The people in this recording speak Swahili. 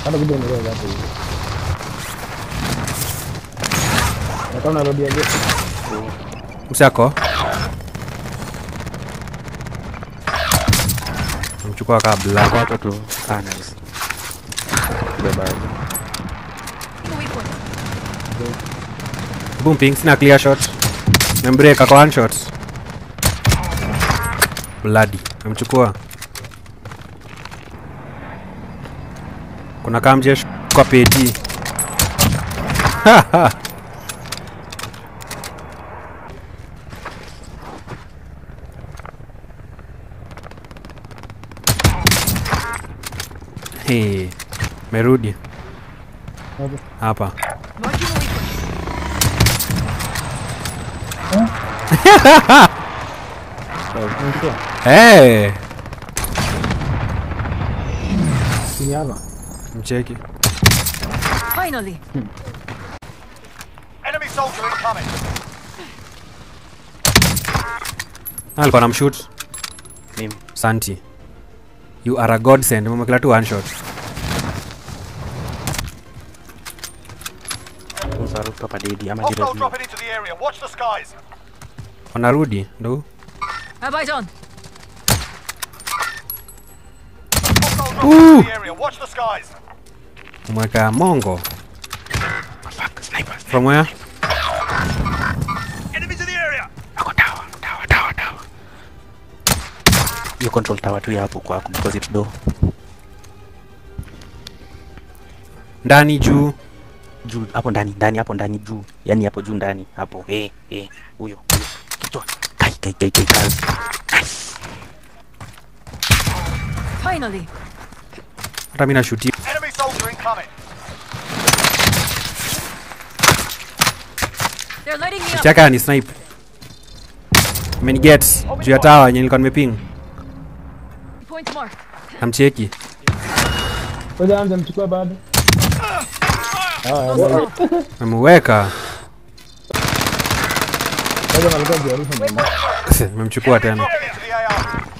Hata kuja unaweza hapo hivi. Na kama unarudia je? Msako. Mchukua kabla. Watu tu. Ah, nice. Beba. Boom ping sina clear shot. Membreak ako one shot. Bloody. Amchukua. Kuna kamjesh kwa peti. Hey, merudi Hapo. hapa. Unasikia? Hey, Chini hapa. mcheki. Finally. Enemy soldier incoming. alikuwa na mshoot Mimi. santi you are a godsend umekila tu one shot Unza rooftop adedi ama Hostile jirani. dropping into the area. Watch the skies. wanarudi ndo Have eyes on. Hostile dropping into the area. Watch the skies. umweka mongo Fuck, sniper. from where Enemies in the area. Ako tower, tower, tower, tower. You control tower tu ya hapo kwako because it's door. ndani juu Juu hapo ndani, ndani hapo ndani juu. Yaani hapo juu ndani hapo. Eh, eh, huyo, huyo. Kichwa. Kai, kai, kai, kai, kai. Nice. Finally. hata mi nashuti Enemy soldier incoming. They're lighting me up. chaka ni snipe ameniget juu ya tawa yenye nilikuwa nimeping Points marked. namcheki Ngoja anza mchukua bado. Ah, Close ngoja call. ameweka ngoja malikuwa jiarifu mama. memchukua tena Dropping into the AR.